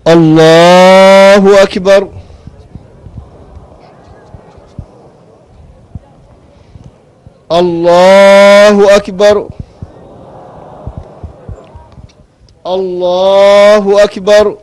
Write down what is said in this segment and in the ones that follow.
الله أكبر الله أكبر الله أكبر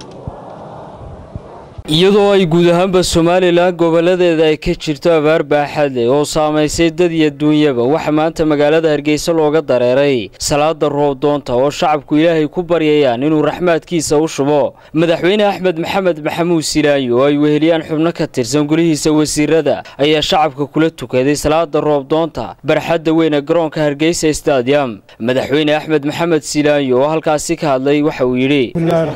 iyadoo ay guud ahaanba somalilan goboladeeda ay ka jirto abaar baaxad leh oo saamaysay dad iyo duunyaba waxaa maanta magaalada hargeysa looga dareeray salaada roobdoonta oo shacabku ilaahay ku baryayaan inuu raxmaadkiisa u shubo madaxweyne axmed maxamed maxamuud silaayo oo ay weheliyaan xubno ka tirsan gulihiisa wasiirada ayaa shacabka kula tukaday salaada roobdoonta barxadda weyn ee garoonka hargeysa stadium madaxweyne axmed maxamed silaayo oo halkaasi ka hadlay waxa uu yidhi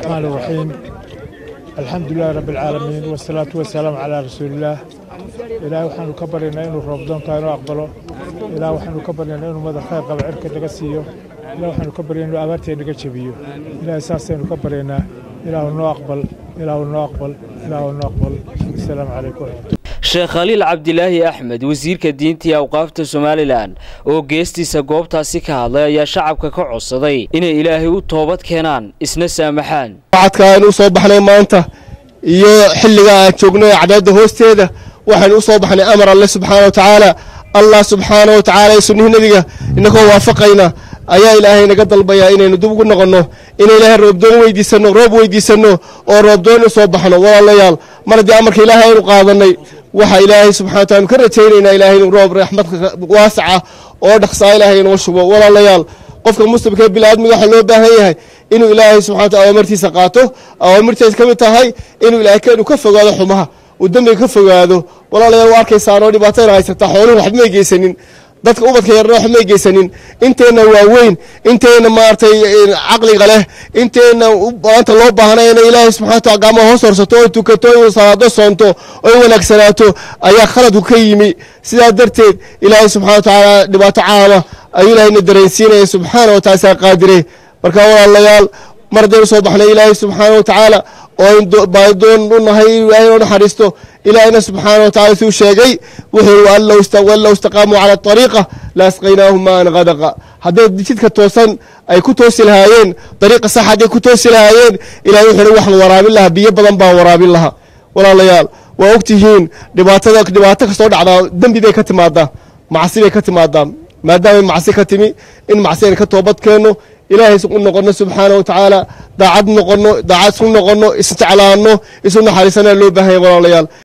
alxamdu lilahi rabbi alcaalamiin wasalaatu wasalaamu calaa rasuulillaah ilaahay waxaanu ka baryaynaa inuu roobdoontaa inoo aqbalo ilaah waxaanu ka baryaynaa inuu madax khayr qaba cirka naga siiyo ilah waxaanu ka baryaynaa inuu abaartee naga jebiyo ilaahay saasaynu ka baryaynaa ilaahu noo aqbal ilaahu noo aqbal ilaahu noo aqbal asalaamu calaykum waraxmatu sheekh khaliil cabdilaahi axmed wasiirka diinta iyo awqaafta somalilan oo geestiisa goobtaasi ka hadlay ayaa shacabka ka codsaday inay ilaahay u toobad keenaan isna saamaxaan wacadka aynu u soo baxnay maanta iyo xilliga aan joogno ee cadceedda hoosteeda waxaynu u soo baxnay amar alle subxaana wa tacaala allah subxaana wa tacaala ee sunnihii nebiga inagoo waafaqayna ayaa ilaahay naga dalbayaa inaynu dib ugu noqonno inay ilaahay roobdoon weydiisanno roob weydiisanno oo roobdoon u soo baxno walaalayaal mar haddii amarka ilaahay aynu qaadanay waxaa ilaahay subxana wa taala ka rajaynaynaa ilahay inuu roob raxmadka waasaca oo dhaqsaa ilaahay inoo shubo walaalayaal qofka muslimka ee biniaadmiga waxaa loo baahan yahay inuu ilaahay subxana wataala awaamirtiisa qaato awaamirtiisa ka mid tahay inuu ilaahay inuu ka fogaado xumaha uu dembiga ka fogaado walaalayaal waa arkaysaanoo dhibaatayna haysataa xooluhu waxba may geysanin dadka ubadka yarna waxba may geysanin inteenna waaweyn inteenna maaragtay caqliga leh inteenna maanta loo baahnay inay ilaahay subxana wataala gacmaha hoos horsato oo tukato oo salaado soonto oo wanaagsanaato ayaa khaladku ka yimi sidaa darteed ilaahay subxana watacaala dhibaato caama ayuu ilaahayna dareensiinaya subxaana wa taala saa qaadire marka walaalayaal mar haddaynu soo baxnay ilaahay subxaana wa tacaala oo baadoon u nahay ilaahay noo naxariisto ilaahayna subxaana wa tacala suu sheegay wuxuu wallow istaqaamuu cala ariiqa la asqaynaahum maan qadaqa hadday jidka toosan ay ku toosi lahaayeen dariiqa sax hadday ku toosi lahaayeen ilahay wuxuu hi waxaan waraabin lahaa biyo badan baan waraabin lahaa walaalayaal waa ogtihiin dhibaatada dhibaato kastoo dhacdaa dembi bay ka timaadaa macsi bay ka timaadaa maadaamay macsi ka timi in macsi aynu ka toobad keenno ilaahay u noqono subxaana wa tacaala daacad noqono daacad isu noqono isjeclaano isu naxariisana loo baahanya walaalayaal